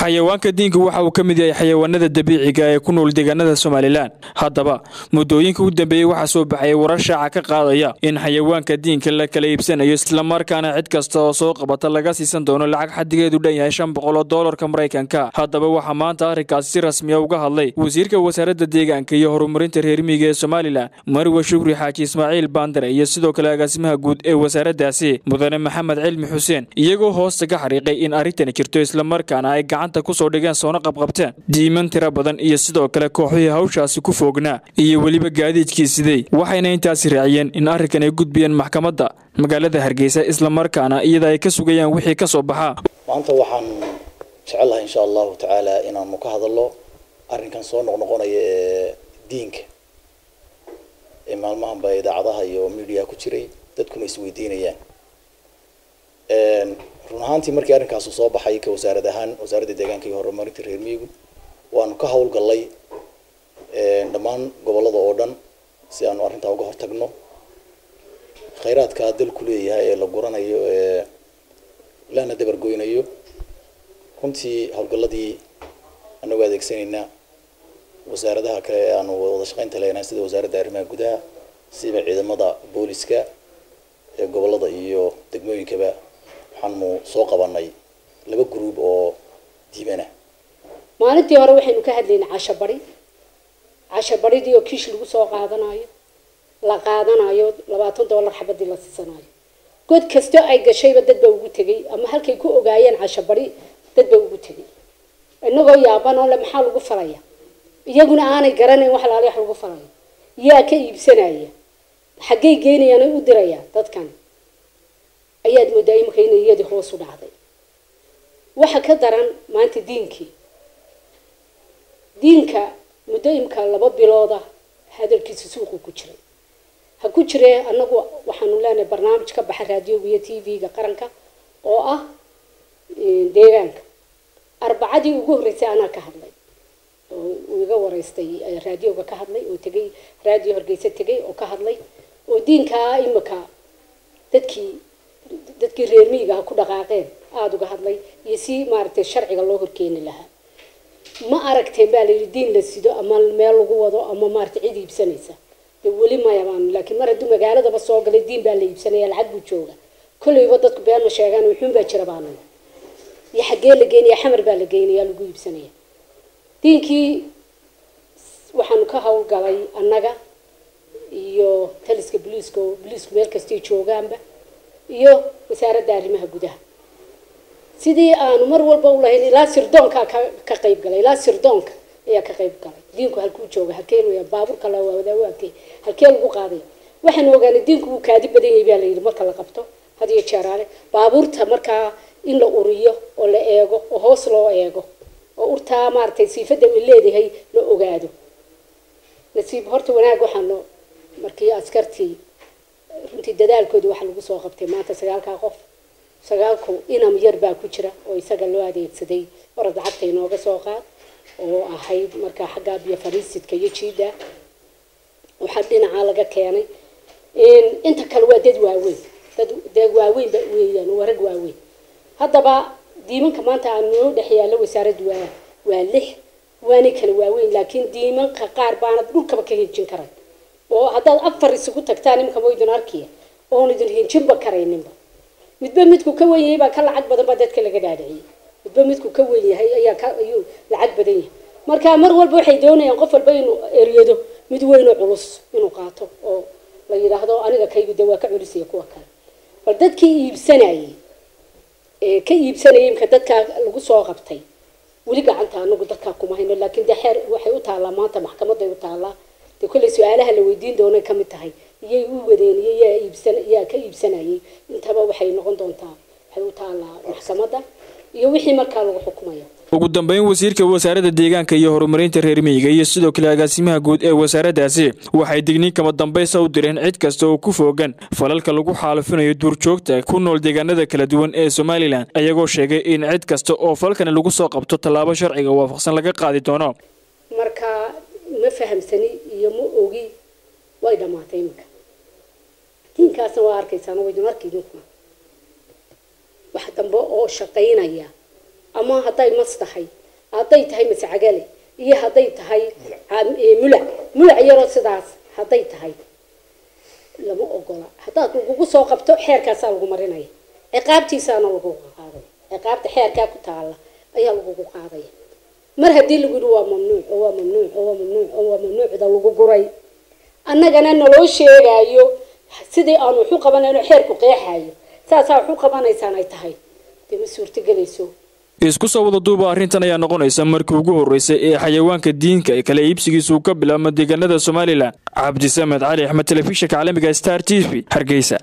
xayawaanka diinka waxa uu ka mid yahay xayawaanada dabiiciga ee ku nool deegaanada somalilan haddaba muddooyinka u dambeeyey waxaa soo baxaya warar shaaca ka qaadaya in xayawaanka diinka la kala iibsanayo islamarkaana cid kasta oo soo qabata laga siisan doono lacag xadigeedu dhan yahay shan boqol oo doolarka maraykanka haddaba waxaa maanta arrinkaasi si rasmiya uga hadlay wasiirka wasaaradda deegaanka iyo horumarinta reer miyiga ee somalilan marwe shukri xaaji ismaaciil baandare iyo sidoo kale agaasimaha guud ee wasaaraddaasi mudane maxamed cilmi xuseen iyagoo hoosta ka xariiqay in arrintani jirto islamarkaana ay gacanta kusoo dhigeen soona qabqabteen diiman tiro badan iyo sidoo kale kooxihii hawshaasi ku foognaa iyo weliba gaadiidkii sidey waxayna intaasi raaciyeen in arrinkan ay gudbiyeen maxkamadda magaalada hargeysa islamarkaana iyada ay ka sugayaan wixii ka soo baxaa maanta waxaan jecelahay insha allahu tacaala inaanu ka hadalno arrinkan soo noqnoqonaya ee diinka ee maalmahanba idaacadaha iyo media ku jiray dadkuna isweydiinayaan run ahaantii markii arrinkaasu soo baxay ka wasaarad ahaan wasaaradda deegaanka iyo horumarinta reer miyigu waanu ka howlgallay dhammaan gobollada oo dhan si aanu arrintaa uga hortagno khayraadka dalku leeyahay ee la guranayo ee lana dabargoynayo runtii howlgalladii anagu adeegsanaynaa wasaaradaha kale ee aanu wada shaqaynta leenahay sida wasaaradda arrimaha gudaha siba ciidamada booliska ee gobollada iyo degmooyinkaba waxaanu soo qabanay laba gruub oo diibana maalintii hore waxaynu ka hadlaynay casho bari casho baridii oo kiish lagu soo qaadanayo la qaadanayo labaatan dollar xabadii la siisanayo god kasto ay gashayba dad baa ugu tegay ama halkay ku ogaayeen casho bari dad baa ugu tegay inagoo yaaban oo le maxaa lagu falaya iyaguna aanay garanayn wax laali wax lagu falaya yaa ka iibsanaya xaggay geynayaan ay u dirayaan dadkan ayaad moodaa imika inay iyadii hoos u dhacday waxa ka daran maanta diinkii diinka muddo imka laba bilooda hadalkiisa suuqu ku jiray ha ku jiree anagu waxaanu leenahay barnaamij ka baxa raadioga iyo t v-ga qaranka oo ah deegaanka arbacadii ugu horreysay anaa ka hadlay oo iga wareystay raadioga ka hadlay oo tegay raadiyo horgeysa tegay oo ka hadlay oo diinkaa imika dadkii dadkii reer miyiga ha ku dhaqaaqeen aada uga hadlay iyo si maaragtay sharciga loo horkeeni lahaa ma aragteen baa layidhi diin la sido ama meel lagu wado ama maaragtay cid iibsanaysa de weli maya baan laakiin mar hadduu magaaladaba soo galay diin baa la iibsanaya lacag buu jooga kolleyba dadku been ma sheegaan wuxuun baa jira baanay iyo xaggee la geynaya xamar baa la geynaya lagu iibsanaya diinkii waxaanu ka howlgalay annaga iyo taliska boliiska oo boliisku meel kastay joogaanba iyo wasaaradda arrimaha gudaha sidii aanu mar walba u lahayn ilaa sirdoonkaa ka ka qayb galay ilaa sirdoonka ayaa ka qayb galay diinku halkuu jooga halkee weya baabuurka la wadaa waakee halkee lagu qaaday waxaanu ogaanay diinku wuu kaadi badan yahay baa la yidhi marka la qabto had iyo jeeraale baabuurta markaa in la uriyo oo la eego oo hoos loo eego oo urtaa maaragtay siifadda ay leedahay la ogaado nasiib horta wanaag waxaanu markii askartii runtii dadaalkooda waxaa lagu soo qabtay maanta sagaalkaa qof sagaalku inam yar baa ku jira oo isaga loo adeegsaday orad lacagta inooga soo qaad oo ahayd markaa xaggaa biyo fariisidka iyo jiida waxaa dhinacaa laga keenay inta kale waa dad waaweyn dad dad waaweyn ba weeyaan waa rag waaweyn haddaba diimanka maanta aan noo dhex yaallo wasaaraddu waa waa lix waanay kala waaweyn laakiin diimanka qaar baanad dhulkaba ka hinjin karan oo haddaad afar isugu tagtaan imika waydun arkiya oon idin hinjinba karayninba midba midku ka wen yahay baa ka lacag badan baa dadka laga dhaadhiciyay midba midku ka wen yahay ayaa ka ayuu lacag badan yahay marka mar walba waxay doonayaan qof walba inuu eryado mid weynoo culus inuu qaato oo la yidhaahdo aniga kaygu de waa ka culisaya kuwa kale bal dadkii iibsanayay ee ka iibsanayay imka dadkaa lagu soo qabtay weli gacanta anagu dadkaa kuma hayno laakiin de xeer waxay u taallaa maanta maxkamaday u taallaa dee kolley su-aalaha la weydiin doonay kamid tahay iyay u wadeen iyo yaa iibsan yaa ka iibsanayay intaba waxay noqon doontaa waxay u taallaa maxkamadda iyo wixii markaa lagu xukumayo ugu dambeyn wasiirka wasaaradda deegaanka iyo horumarinta reer miyiga iyo sidoo kale agaasimaha guud ee wasaaraddaasi waxay digniin kama dambaysa u direen cid kasta oo ku foogan falalka lagu xaalufinayo duurjoogta ku nool deegaanada kala duwan ee somalilan ayagoo sheegay in cid kasta oo falkani lagu soo qabto tallaabo sharciga waafaqsan laga qaadi doono marka ma fahamsani iyo ma ogi way dhammaatay iminka diinkaasna waa arkaysaan waydun arki idinkuna wax dambe oo shaqaynaya ama hadday mas tahay hadday tahay mascagale iyo hadday tahay mulac mulac yaroo sidaas hadday tahay lama ogola haddaad lagugu soo qabto xeerkaasaa lagu marinaya ciqaabtiisaana lagugu qaadaya ciqaabta xeerkaa ku taala ayaa lagugu qaadaya mar haddii lagu yihi waa mamnuuc oo waa mamnuuc oo waa mamnuuc oo waa mamnuucda lagu guray annagana naloo sheegaayo sidii aan waxu qabanayno xeerku qeexayo saasaa waxu qabanaysaan ay tahay dee ma suurtogelayso isku soo wada duuba arrintan ayaa noqonaysa markii ugu horreysay ee xayawaanka diinka ee kala iibsigiisu ka bilaabma deegaanada somalilan cabdisamed cali axmed telefishinka caalamiga star t v hargeysa